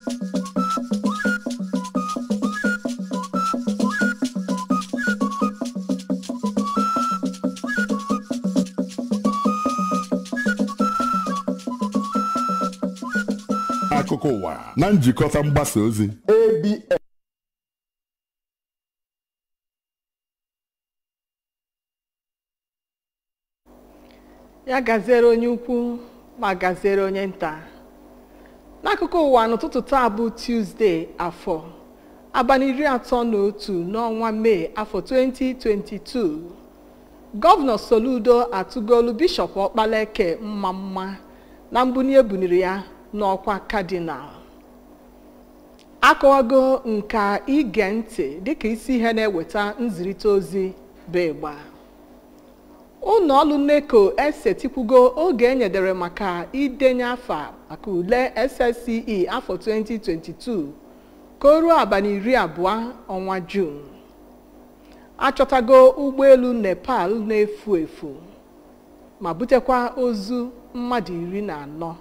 akụkọ ụwa na njikọta mgbasa ozi ABS ya gaziere onye ukwu ma gaziere onye nta n'akụkụ ụwa n'ụtụtụ taa bụ tuzdee afọ abalị iri atọ na otu n'ọnwa mee afọ 2022 gọvanọ soludo atụgolu bishọp ọkpalaeke mma mma na mbunye ebuniri ya n'ọkwa kadinal akọwago nka ige ntị dịka isi ihe na-eweta nzirịta ozi bụ ịgba ụlọ ọrụ neko esetikwugo oge enyedere maka idenye afa maka ule SSCE afọ 2022 ka o ruo abalị iri abụọ ọnwa Jun achọtago ụgbọelu Nepal na-efu efu ma butekwa ozu mmadụ iri na anọ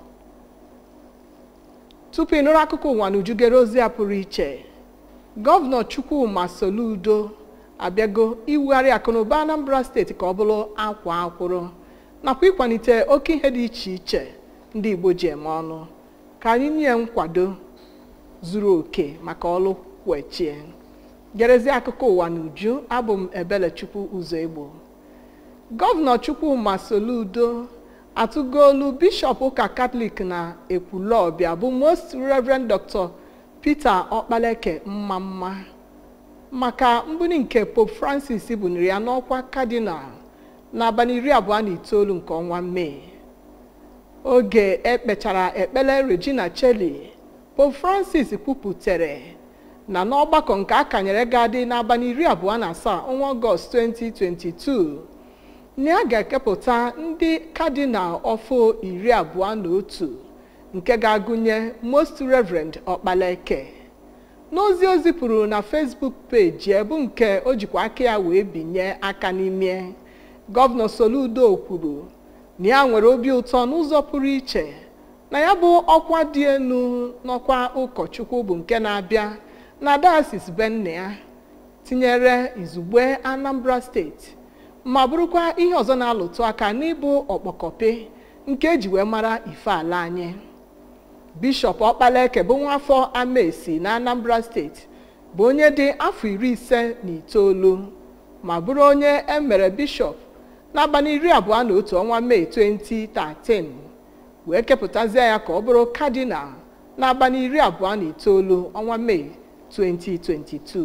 tupu ịnụrụ akụkọ ụwa n'ujugere ozi a pụrụ iche gọvanọ Chukwuma Soludo abịago iwugharị akụnụba Anambra steeti ka ọ bụrụ akwa akwụrụ nakwa ịkwalite oke ihe dị iche iche ndị Igbo ji eme ọnụ ka anyị nye nkwado zuru oke maka ọlụ kwechie gerezie akụkọ ụwa n'uju abụ m Ebelechukwu ụzọ egbo gọvanọ Chukwuma Soludo atụgolu bishọp ụka katọlik na ekwulọbịa bụ most reverend dr peter ọkpaleke mma mma maka mbuli nke pope francis buniri ya n'ọkwa kadinal n'abalị iri abụọ na itoolu nke ọnwa mee oge ekpechara ekpere regina cheli pope francis kwupụtere na n'ọgbakọ nke akanyere ga-adị n'abalị iri abụọ na asaa ọnwa ọgọst 2022 na a ga-ekepụta ndị kadinal ọfụ iri abụọ na otu nke ga-agụnye most reverend ọkpalaeke n'ozi o zipụrụ na facebook peji ebu nke o jikwa aka ya wee binye aka n'ime gọvanọ soludo kwuru na ya nwere obi ụtọ n'ụzọ pụrụ iche na ya bụ ọkwa dị elu n'ọkwa ụkọchukwu bụ nke na-abịa na diocese benne ya tinyere izugbe anambra steeti ma bụrụkwa ihe ọzọ na-alụtụ aka n'ịbụ ọkpọkọpe nke eji wee mara ife ala anyị bishọp ọkpalaeke bụ nwafọ amaesi na anambra steeti bụ onye dị afọ iri ise na itoolu ma bụrụ onye emere bishọp n'abalị iri abụọ na otu ọnwa mee 2013 wee kepụtazie ya ka ọ bụrụ kadinal n'abalị iri abụọ na itoolu ọnwa mee 2022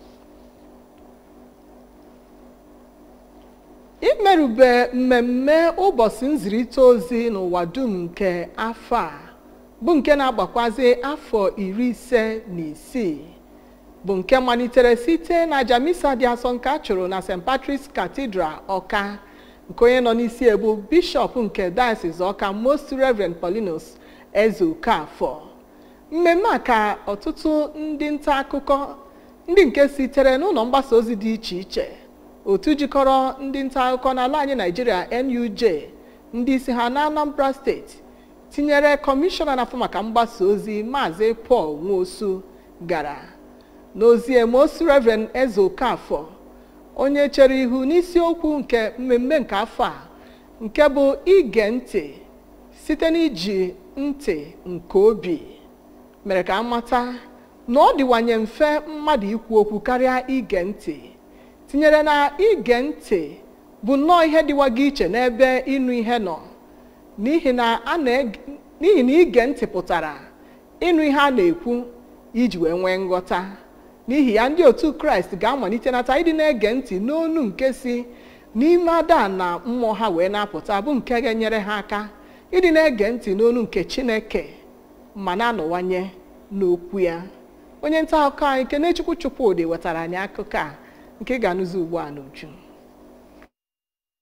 imerube mmemme ụbọchị nzirịta ozi n'ụwa dum nke afọ a bụ nke na-agbakwazi afọ iri ise na isii bụ nke malitere site na jamisa dị asọ nke a chụrụ na st patrick's cathedral ọka nke onye nọ n'isi ebu bishọp nke diocese ọka most reverend paulinus eze okafọ mmemme a ka ọtụtụ ndị nta akụkọ ndị nke sitere n'ụlọ mgbasa ozi dị iche iche otu jikọrọ ndị nta akụkọ n'ala anyị naijiria nuj ndị isi ha na anambra steeti tinyere kọmishọna na-afụ maka mgbasa ozi maazị paul nwosu gara n'ozi most reverend eze okafọ onye chere ihu n'isiokwu nke mmemme nke afọ a nke bụ ige ntị site n'iji ntị nke obi mere ka amata na ọ dịwanye mfe mmadụ ikwu okwu karịa ige ntị tinyere na ige ntị bụ nnọọ ihe dịwago iche n'ebe ịnụ ihe nọ n'ihi na n'ihi na ige ntị pụtara ịnụ ihe a na-ekwu iji wee nwee nghọta n'ihi ya ndị otu kraịst ga-amalite nata ịdị na-ege ntị n'onu nke si n'ime ada na mmụọ ha wee na-apụta bụ nke ga-enyere ha aka ịdị na-ege ntị n'onu nke chineke ma na-anọwanye n'okwu ya onye nta akụkọ anyị kenechukwu chukwudị wetara anyị akụkọ a nke ị ga-anụzi ugbu a n'uju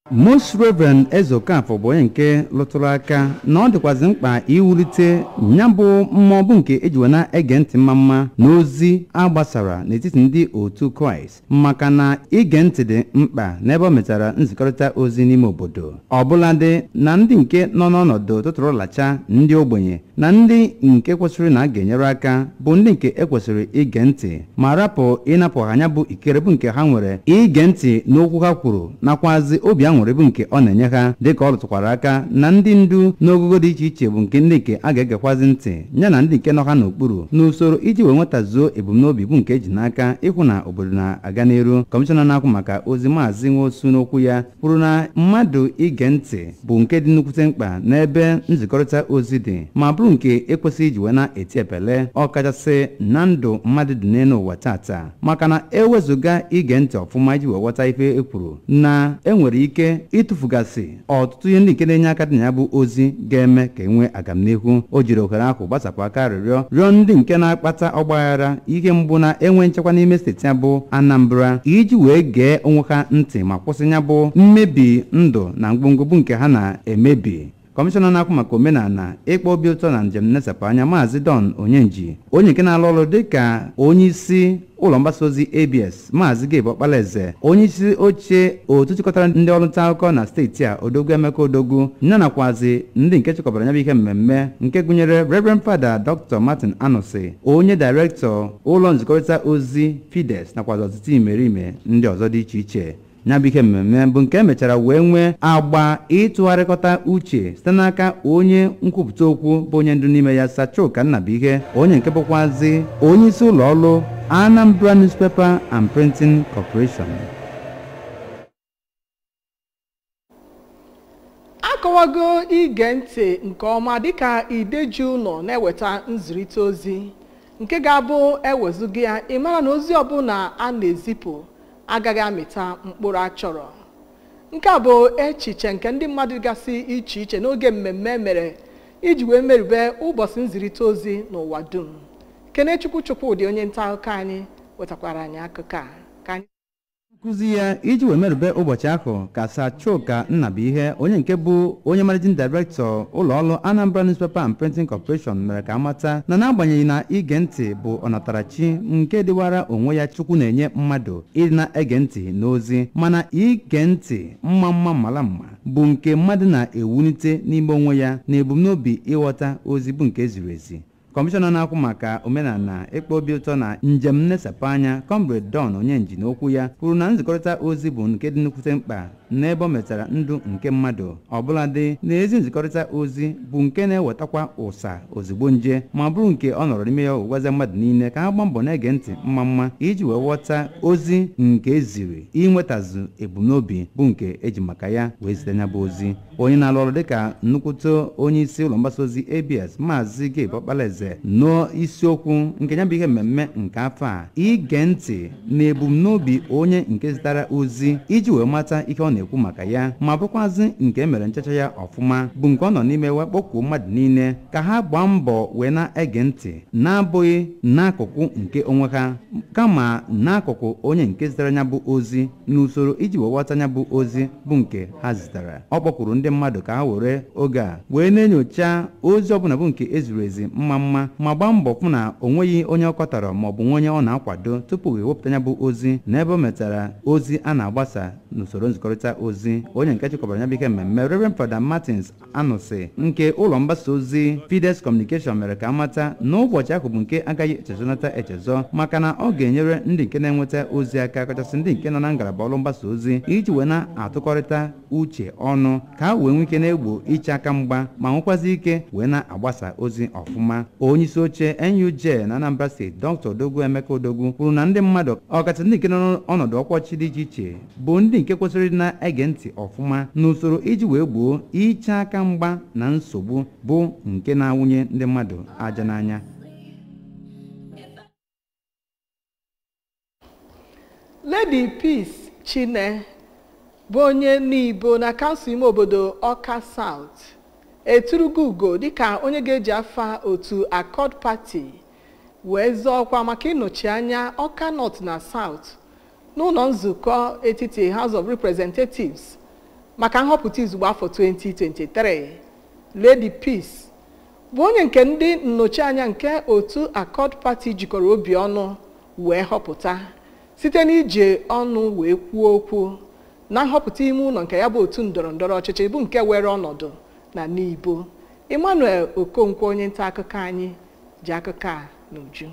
most reverend eze okafọ bụ onye nke lụtụrụ aka na ọ dịkwazị mkpa iwulite ya bụ mmụọ bụ nke eji wee na-ege ntị mma mma na ozi agbasara n'etiti ndị otu kraịst maka na ige ntị dị mkpa n'ebe ọ metara nzikọrịta ozi n'ime obodo ọbụladị na ndị nke nọ n'ọnọdụ tụtụrụlacha ndị ogbenye na ndị nke kwesịrị na a ga-enyere aka bụ ndị nke ekwesịrị ige ntị ma rapụ ịnapụ ha anya bụ ikere bụ nke ha nwere ige ntị n'okwu ha kwuru nakwazi obi aṅụrị bụ nke ọ na-enye ha dịka ọ rụtụkwara aka na ndị ndu n'ogogo dị iche iche bụ nke ndị nke a ga-egekwazi ntị ya na ndị nke nọ ha n'okpuru n'usoro iji wee nwetazuo ebumnobi bụ nke eji n'aka ịhụ na obodo na-aga n'elu kọmishọna na-akwụ maka ozi maazị nwosu n'okwu ya kwuru na mmadụ ige ntị bụ nke dị nnukwute mkpa n'ebe nzikọrịta ozi dị ma bụrụ nke ekwesịghị iji wee na-eti epele ọkachasị na ndụ mmadụ dị n'elu ụwa tata maka na ewezụga ige ntị ọfụma iji wee ghọta ife e kwuru na enwere ike ịtụfugasị ọtụtụ ihe ndị nke na-enye aka dị na ya bụ ozi ga-eme ka e nwee agamnihu o jiri ohere ahụ gbasapụ aka arịrịọ rịọ ndị nke na-akpata ọgbaghara ihe mgbu na enwe nchekwa n'ime steeti ya bụ anambra iji wee gee onwe ha ntị ma kwụsị ya bụ mmebi ndụ na ngwongwo bụ nke ha na-emebi kọmishọna na-akwụ maka omenala ịkpọ obi ụtọ na njem nnesapụ anya maazị don onyenji onye nke na-alụ ọrụ dịka onye isi ụlọ mgbasa ozi abs maazị gabe ọkpalaeze onye isi oche otu chịkọtara ndị ọrụ nta akụkọ na steeti a odogwu emeka odogwu ya nakwazi ndị nke chịkọbara ya bụ ihe mmemme nke gụnyere reverend fada dr martin anusi onye dairektọ ụlọ nzikọrịta ozi fides nakwazi ọtụtụ imerime ndị ọzọ dị iche iche ya bụ ihe mmemme bụ nke emechara wee nwee agba ịtụgharịkọta uche site n'aka onye nkwupụta okwu bụ onye ndu n'ime ya sachoka nnabuihe onye nke bụkwazi onye isi ụlọ ọrụ anambra newspaper and printing corporation akọwago ige ntị nke ọma dịka ideji ụlọ na-eweta nzirịta ozi nke ga-abụ ewezuga ya ịmara na ozi ọbụla a na-ezipụ agaghị amịta mkpụrụ achọrọ nke a bụ echiche nke ndị mmadụ gasị iche iche n'oge mmemme mere iji wee merube ụbọchị nzirịta ozi n'ụwa dum kenechukwu chukwudị onye nta akụkọ anyị wetakwara anyị akụkọ a ka anyị nkụzi ya iji wee merube ụbọchị ahụ ka sachoka nnabuihe onye nke bụ onye managing director ụlọọrụ anambra newspaper and printing corporation mere ka amata na n'agbanyeghị na ige ntị bụ ọnatarachi nke dịwara onwe ya chukwu na-enye mmadụ ịdị na-ege ntị n'ozi mana ige ntị mma mma mara mma bụ nke mmadụ na-ewulite n'ime onwe ya na ebumnobi ịghọta ozi bụ nke ziri ezi kọmishọna na-akwụ maka omenala ịkpọ obi ụtọ na njem nnesapụ anya comrade don onyenji n'okwu ya kwuru na nzikọrịta ozi bụ nke dị nnukwute mkpa n'ebe ọ metara ndụ nke mmadụ ọbụladị na ezi nzikọrịta ozi bụ nke na-ewetakwa ụsa ozugbo nje ma bụrụ nke ọ nọrọ n'ime ya ụgwazi mmadụ niile ka ha gbaa mbọ na-ege ntị mma mma iji wee ghọta ozi nke eziri inwetazu ebumnobi bụ nke eji maka ya wee zite ya bụ ozi onye na-alụ ọrụ dịka nnukwute onye isi ụlọ mgbasa ozi abs maazị gabe ọkpalaeze n'isiokwu nke ya bụ ihe mmemme nke afọ a ige ntị na ebumnobi onye nke zitara ozi iji wee mata ihe ọ na-ekwu maka ya ma bụkwazị nke emere nchacha ya ọfụma bụ nke ọ nọ n'ime wee kpọkuo mmadụ niile ka ha gbaa mbọ wee na-ege ntị na-abụghị n'akụkụ nke onwe ha kama n'akụkụ onye nke zitere ya bụ ozi n'usoro iji wee ghọta ya bụ ozi bụ nke ha zitere ọ kpọkwuru ndị mmadụ ka ha were oge a wee na-enyocha ozi ọbụla bụ nke eziri ezi mma mma ma gbaa mbọ hụ na o nweghị onye ọ kọtara maọbụ nwe onye ọ na-akwado tupu ewepụta ya bụ ozi n'ebe o metara ozi a na-agbasa n'usoro nzikọrịta ozi onye nke chịkọbara ya bụ ihe mmemme Reverend Fada Martins Anụsị nke ụlọ mgbasa ozi Fides Communication mere ka amata na ụbọchị ahụ bụ nke agaghị echezonata echezọ maka na ọ ga-enyere ndị nke na-enweta ozi aka kachasị ndị nke nọ na ngalaba ọrụ mgbasa ozi iji wee na-atụkọrịta uche ọnụ ka ha wee nwee ike na-egbo iche aka mgba ma nwekwazi ike wee na-agbasa ozi ọfụma onye isi oche NUJ na Anambra steeti Dr. Odogwu Emeka Odogwu kwuru na ndị mmadụ ọkachasị ndị nke nọ n'ọnọdụ ọkọchị dị iche iche bụ ndị nke kwesịrị na-ege ntị ọfụma n'usoro iji wee gboo iche aka mgba na nsogbu bụ nke na-awụnye ndị mmadụ aja n'anya Lady Peace Chine bụ onye n'ibo na kansụl ime obodo Ọka South eturugo ugo dịka onye ga-eji afa otu Accord Party wee zọọ ọkwa maka ịnọchi anya Ọka North na South n'ụlọ nzukọ etiti House of Representatives maka nhọpụta izugbe afọ 2023 Lady Peace bụ onye nke ndị nnọchianya nke otu Accord Party jikọrọ obi ọnụ wee họpụta site n'iji ọnụ wee kwuo okwu na nhọpụta ime ụlọ nke ya bụ otu ndọrọ ndọrọ ọchịchị bụ nke were ọnọdụ na Nibo Emmanuel Okonkwo onye nta akụkọ anyị ji akụkọ a n'uju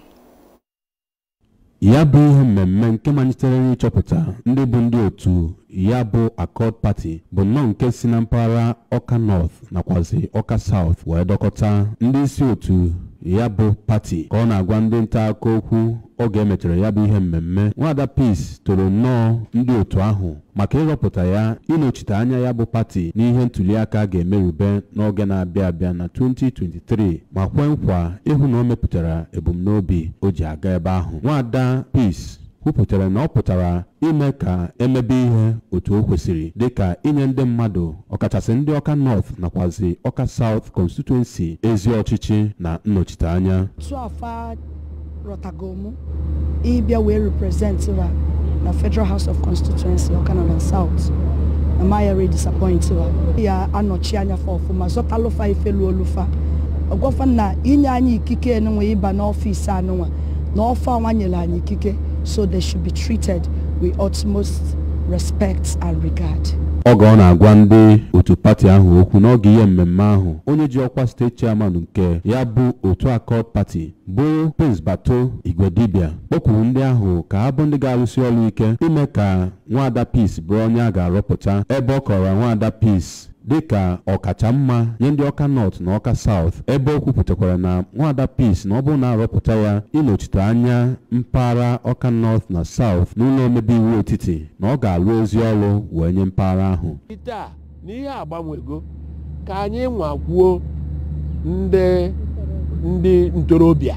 ya bụ ihe mmemme nke malitere n'ịchọpụta ndị bụ ndị otu ya bụ Accord Party bụ nnọọ nke si na mpaghara Ọka North nakwazi Ọka South wee dọkọta ndị isi otu ya bụ pati ka ọ na-agwa ndị nta akụkọ okwu oge emechara ya bụ ihe mmemme nwada Peace toro nnọọ ndị otu ahụ maka ịrọpụta ya ịnọchite anya ya bụ pati n'ihe ntụliaka ga-emerube n'oge na-abịa abịa na 2023 ma kwe nkwa ịhụ na o mepụtara ebumnobi o ji aga ebe ahụ nwada Peace kwupụtara na ọ pụtara ime ka emebe ihe otu o kwesịrị dịka inye ndị mmadụ ọkachasị ndị ọka north nakwazi ọka south constituency ezi ọchịchị na nnọchiteanya otu afa rọtagomu ịbịa wee represent ha na federal house of constituency ọka north and south na mayari disappoint ha ya anọchi anya fa ọfụma zọtalụfa ifelu olufa ọgwafa na inye anyị ikike enunwe ịba n'ọfịs anụnwa na ọfa ọnwa nyere anyị ikike so they should be treated with utmost respect and regard. oge ọ na-agwa ndị otu pati ahụ okwu n'oge ihe mmemme ahụ onye ji ọkwa steeti chairman nke ya bụ otu Accord Party bụ Prince Bato Igwedibia kpọkwuru ndị ahụ ka ha bụ ndị ga-arụsi ọrụ ike ime ka nwada Peace bụrụ onye a ga-arọpụta ebe ọ kọrọ nwada Peace dịka ọkacha mma nye ndị ọka north na ọka south ebe o kwupụtakwara na nwada Peace na ọ bụrụ na arọpụta ya ịnọchite anya mpaghara ọka north na south n'ụlọ omebe iwu etiti na ọ ga-alụ ozi ọrụ wee nye mpaghara ahụ taa na ihe agbanwego ka anyị nwakwuo ndị ndị ntorobịa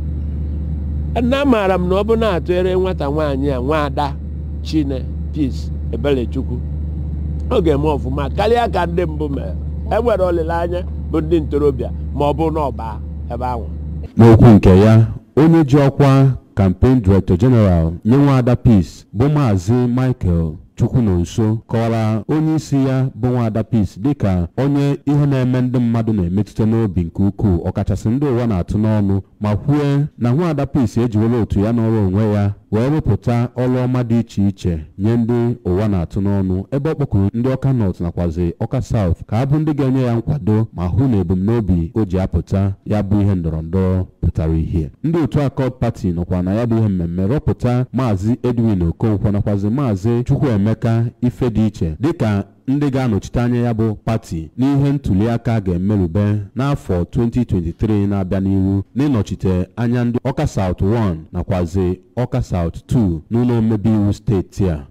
na amaara m na ọ bụ na-atụere nwata nwaanyị a nwaada Chine Peace Ebelechukwu ọ ga-eme ọfụma karịa ka ndị mbụ mere enwere olileanya bụ ndị ntorobịa ma ọ bụ na ọba ebe ahụ n'okwu nke ya onye ji ọkwa campaign director general nye nwada Peace bụ maazị Michael Chukwunonso kọwara onye isi ya bụ nwada Peace dịka onye ihe na-eme ndị mmadụ na-emetụta n'obi nke ukwuu ọkachasị ndị ụwa na-atụ n'ọnụ ma kwue na nwada Peace ejiwela otu ya n'ọrụ onwe ya wee rụpụta ọrụ ọma dị iche iche nye ndị ụwa na-atụ n'ọnụ ebe ọ kpọkuru ndị ọka north nakwazi ọka south ka ha bụ ndị ga-enye ya nkwado ma hụ na ebumnobi o ji apụta ya bụ ihe ndọrọ ndọrọ pụtara ihe ndị otu Accord Party nọkwa na ya bụ ihe mmemme rọpụta maazị Edwin Okonkwo nakwazi maazị Chukwuemeka Ifediche dịka ndị ga-anọchite anya ya bụ pati n'ihe ntụliaka ga-emerube n'afọ 2023 na-abịa n'ihu n'ịnọchite anya ndị ọka South 1 nakwazi ọka South 2 n'ụlọ omebe iwu steeti a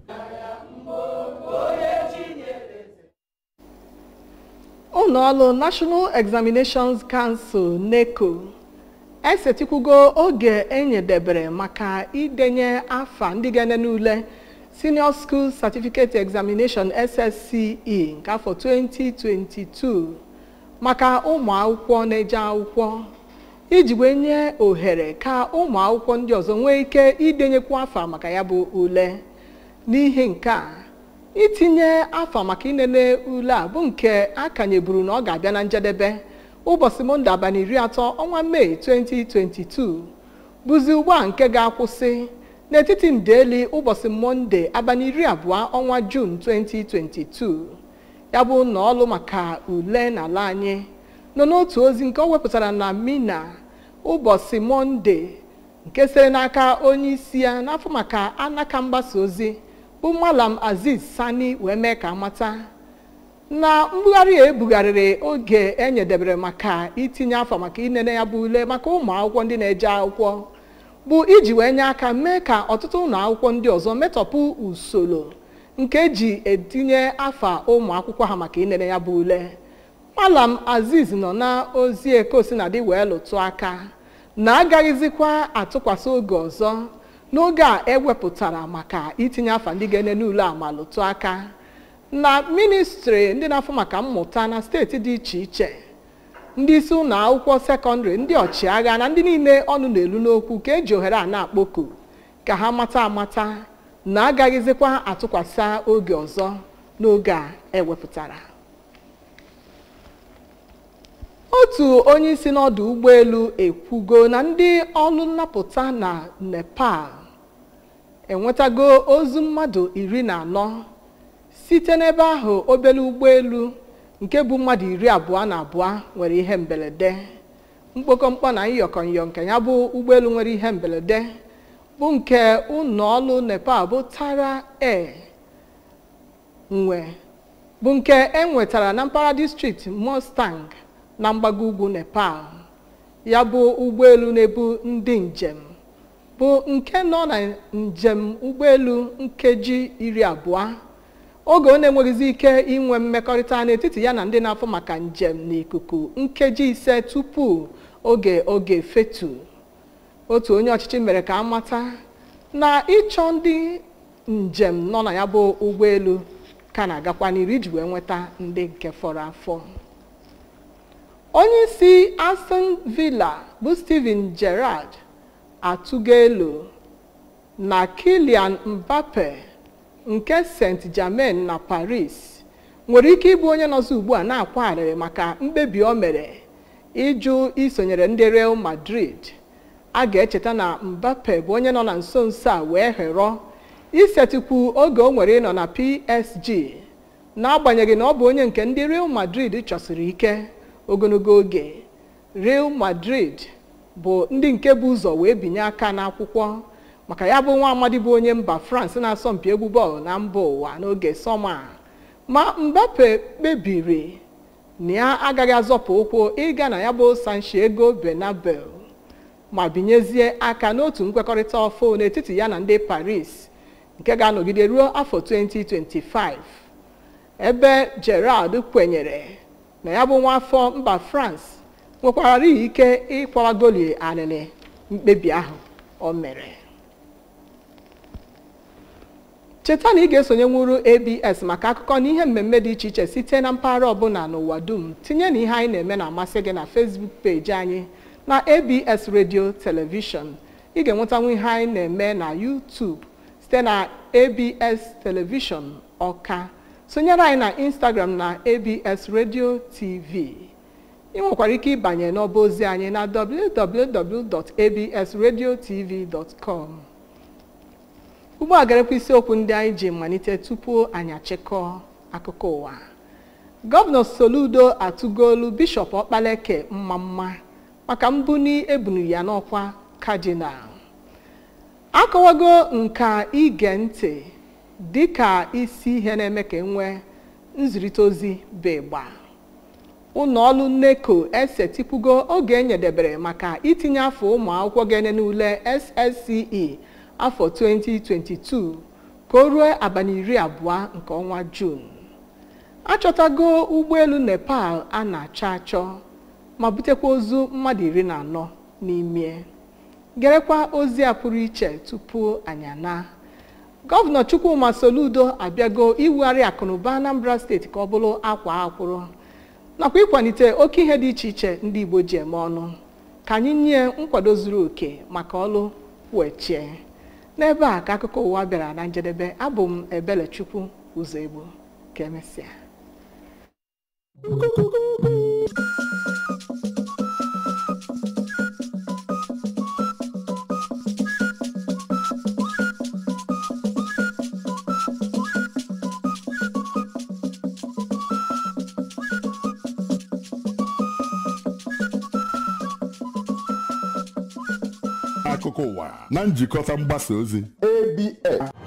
ụlọọrụ National Examinations Council NECO esetikwugo oge enyedebere maka idenye afa ndị ga-enene ule Senior School Certificate Examination SSCE nke afọ 2022 maka ụmụ akwụkwọ na-eje akwụkwọ iji wee nye ohere ka ụmụ akwụkwọ ndị ọzọ nwee ike idenyekwu afa maka ya bụ ule n'ihi nke a itinye afa maka inene ule a bụ nke a kanyeburu na ọ ga-abịa na njedebe ụbọchị monde abalị iri atọ ọnwa mee 2022 bụzi ugbu a nke ga-akwụsị n'etiti ndeli ụbọchị monde abalị iri abụọ ọnwa jun 2022 ya bụ na ọlụ maka ule n'ala anyị nọ n'otu ozi nke ọ wepụtara na mina ụbọchị monde nke sere n'aka onye isi ya n'afọ maka anaka mgbasa ozi bụ malam aziz sani wee mee ka amata na mbugharị a ebugharịrị oge enyedebere maka itinye afọ maka inene ya bụ ule maka ụmụ akwụkwọ ndị na-eje akwụkwọ bụ iji wee nye aka mee ka ọtụtụ ụlọ akwụkwọ ndị ọzọ metọpụ usoro nke eji etinye afa ụmụ akwụkwọ ha maka inene ya bụ ule malam aziz nọ na ozi ekosinadị wee lụtụ aka na agaghịzikwa atụkwasị oge ọzọ n'oge a ewepụtara maka itinye afa ndị ga-enene ule a ma lụtụ aka na ministri ndị na-afụ maka mmụta na steeti dị iche iche ndị isi ụlọ akwụkwọ sekọndịrị ndị ọchịagha na ndị niile ọnụ na-elu n'okwu ka eji ohere a na-akpọku ka ha mata amata na agaghịzikwa atụkwasị oge ọzọ n'oge a ewepụtara otu onye isi n'ọdụ ụgbọelu ekwugo na ndị ọrụ nnapụta na nepal enwetago ozu mmadụ iri na anọ site n'ebe ahụ obere ụgbọelu nke bụ mmadụ iri abụọ na abụọ nwere ihe mberede mkpokọmkpọ na nyọkọnyọ nke ya bụ ụgbọelu nwere ihe mberede bụ nke ụlọ ọrụ nepal bụ tara air nwe bụ nke e nwetara na mpaghara distrikti mustang na mgbago ugwu nepal ya bụ ụgbọelu na-ebu ndị njem bụ nke nọ na njem ụgbọelu nkeji iri abụọ oge ọ na-enweghịzi ike inwe mmekọrịta n'etiti ya na ndị na-afọ maka njem n'ikuku nkeji ise tupu oge oge fetu otu onye ọchịchị mere ka amata na ịchọ ndị njem nọ na ya bụ ụgbọelu ka na-agakwa n'iru iji wee nweta ndị nke fọrọ afọ onye isi aston villa bụ steven gerrard atụgo elu na kilian mbappe nke st germain na paris nwere ike ịbụ onye nọzi ugbu a na-akwagharịrị maka mkpebi o mere ịjụ isonyere ndị real madrid a ga-echeta na mbappe bụ onye nọ na nso nso a wee họrọ isetịkwu oge o nwere ịnọ na psg n'agbanyeghị na ọ bụ onye nke ndị real madrid chọsiri ike ogologo oge real madrid bụ ndị nke bụ ụzọ wee binye aka n'akwụkwọ maka ya bụ nwa amadi bụ onye mba france na-asọmpi egwu bọọlụ na mba ụwa n'oge sọma ma mbappe kpebiri na ya agaghị azọpụ ụkwụ ịga na ya bụ sanchiego benabel ma binyezie aka n'otu nkwekọrịta ọfụ n'etiti ya na ndị paris nke ga-anọgide ruo afọ 2025 ebe gerard kwenyere na ya bụ nwa afọ mba france nwekwara ike ịkwawa goli alịlị mkpebi ahụ o mere cheta na ị ga-esonye nwuru abs maka akụkọ na ihe mmemme dị iche iche site na mpaghara ọbụla n'ụwa dum tinye na ihe anyị na-eme na-amasị gị na facebook peji anyị na abs radio television ị ga-enwetanwu ihe anyị na-eme na youtube site na abs television ọka sonyere anyị na instagram na abs radio tv ị nwekwara ike ịbanye n'ọba ozi anyị na www.absradiotv.com ugbu a garekwa isiokwu ndị anyị ji malite tupu anyị achịkọọ akụkọ ụwa gọvanọ soludo atụgolu bishọp ọkpaleke mma mma maka mbuni ebunu ya n'ọkwa kadinal akọwago nka ige ntị dịka isi ihe na-eme ka enwee nzirịta ozi bụ ịgba ụlọ ọrụ nneko esetịpụgo oge enyedebere maka itinye afọ ụmụ akwụkwọ ga-ene n'ule ssce afọ 2022 ka o ruo abalị iri abụọ nke ọnwa juun achọtago ụgbọelu nepal a na-achọ achọ ma butekwa ozu mmadụ iri na anọ n'ime gerekwa ozi a pụrụ iche tupu anyị ana gọvanọ chukwuma soludo abịago iwugharị akụnụba anambra steeti ka ọ bụrụ akwa akwụrụ nakwa ịkwalite oke ihe dị iche iche ndị igbo ji eme ọnụ ka anyị nye nkwado zuru oke maka ọlụ wechie n'ebe a ka akụkọ ụwa bịara na njedebe abụ m ebelechukwu ụzọ egbu ka emesịa akụkọ ụwa na njikọta mgbasa ozi ABS